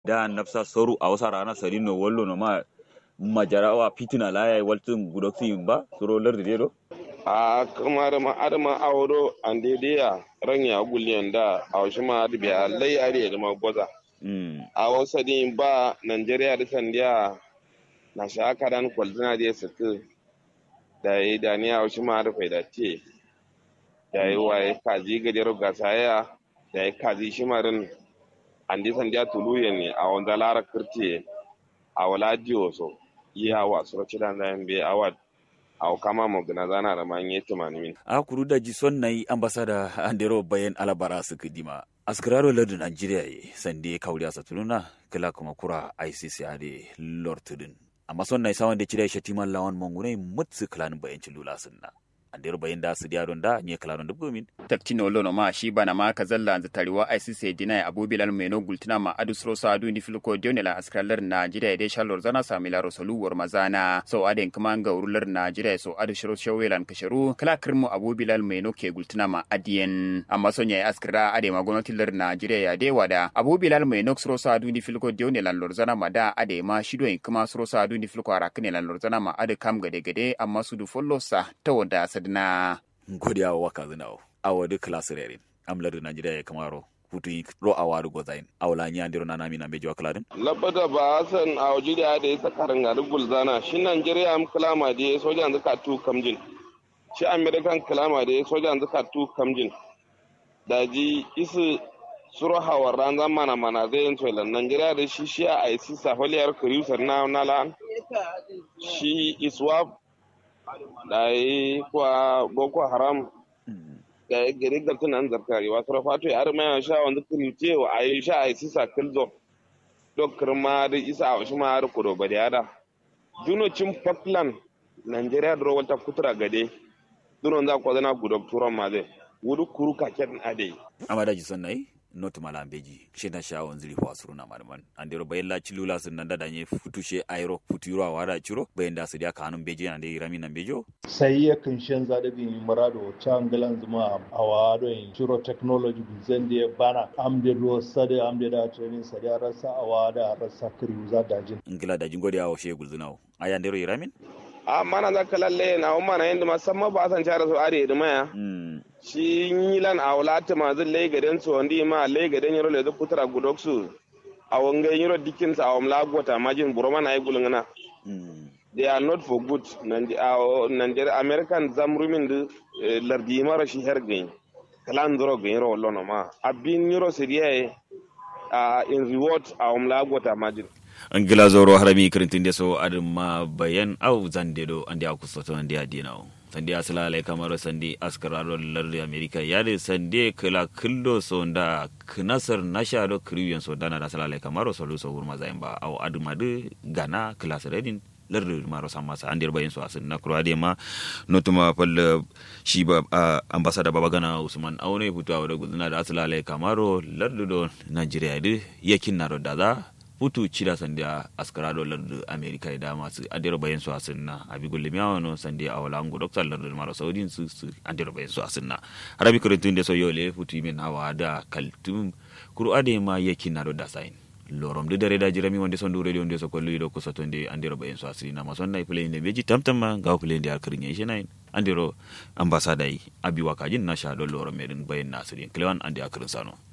da nafsa soru a wasa rana sarino wallo no ma majarawa fitina la ya waltin gudoksi ba suro lardi dedo a kamar ma adama awro andediya ranya guliyan da a wasu ma biya lai are da ma gwaza a wasu din ba Najeriya da sandiya na shaka dan kwalzina da suke da yi da ni a wasu ma da faida ce da yi waye kaji gajar gasaya da yi kaji shimarin andi sandiya tuluye ne a wanda lara kirti a wala so iya wa suraci da zan be awad aw kama mo gana zana da man yeti manimi a kuru da ji son nayi ambasada andero bayan alabara su kidima askraro lardin nigeria ye sande kawriya satuluna kala kuma kura icc ade lortudin amma son nayi sawan da cire shatiman lawan mangune mutsu klanin bayan cilula sunna andero bayan da su diaron da nye klanon dubu min taktino lono ma shi bana ma ka zalla za tariwa ICC dina abu bilal meno gultina ma adu sro sa adu ni filko dionela askralar Najeriya de shalor zana samila rosolu war mazana so aden kuma ga urular Najeriya so adu shiro shawelan kasharu kala kirmu abu bilal meno ke gultina ma adiyen amma sonya ya askra ade ma gwamnatin lar Najeriya ya de wada abu bilal meno sro sa adu ni filko dionela lor zana ma da ade ma shido kuma sro sa adu ni filko arakne lan lor zana ma ade kam gade gade amma su du follow sa ta wada sadna godiya wa waka zinawo awa de classe rerin am ladu najeriya ya kamaro hutu ro awa du gozain awla nya ndiro nana mina bejo akladin labada ba san a waje da da yasa karin ga dubul zana shi Najeriya am kalama da sojan zaka tu kamjin shi American kalama da sojan zaka tu kamjin daji isu suro hawar ran zamana mana zai yin toilan Najeriya da shi shi a IC safaliyar kuriusar na nala shi iswap da yi kwa boko haram da ya gari da tunan zarkari wasu rafato ya arma ya sha wanda kirce wa a yi sha a yi sisa kilzo dokar ma da isa a wasu ma har kudo ba da yada junocin falkland nigeria da rawar ta kutura gade dunon za ku zana gudok turon ma zai wuri kuru kaken ade amma da ji son nayi not malam beji she na sha wanzu rifa wasu na malaman an dero bayan la cilula sun nan da danye futushe airo futuro a wada ciro bayan da su dia kanun beji na dai rami nan bejo sai ya kan shan zadabin marado ta angalan zuma a wado in ciro technology zan da bana am de ro sade am de da training sade rasa a wada rasa kriu za dajin ingila dajin godiya wa she gulzunawo aya ndero iramin a mana za ka lalle na umma na yanda musamman ba san cara su are da maya shi yilan a wulata ma zan lai gaden su wandi ma lai gaden yaro le putra gudoksu a wanga yaro dikin sa awam gota majin buroma na yi gulungana they are not for good Nigeria American zamrumin da lardi mara shi her gain kalan duro gain ro lono ma abin yaro siriya in reward awam gota majin an gila zoro harami kirintin da so adin ma bayan au zande do andi aku soto andi adina sandi asala lai kamar sandi askararo lardi america yade sandi kala kildo so nda knasar nasha do kriyan so dana da sala lai kamar so lu so hurma zain ba au adu madu gana class redin lardi maro sama sa andir bayan so asin na kurade ma notuma fal shi ba ambassador baba gana usman aune futu awda guduna da asala lai kamaro lardi do nigeria de yakin na da za hutu cida sandia askarado lardu america da masu adira bayan su asinna abi gulle miawano sandia awala angu doctor lardu maro saudin su su adira bayan su asinna arabi kurintun de so yole hutu min hawa da kaltum kuru ade ma yaki na do dasain lorom de dare da jirami wonde son dure wonde so kollu do ko sotonde andiro bayan su asina ma sonna play ne beji tamtama gaw play ndi alkrinya ishenain andiro ambassada yi abi wakajin na sha do lorom medin bayan nasirin klewan andi akrin sano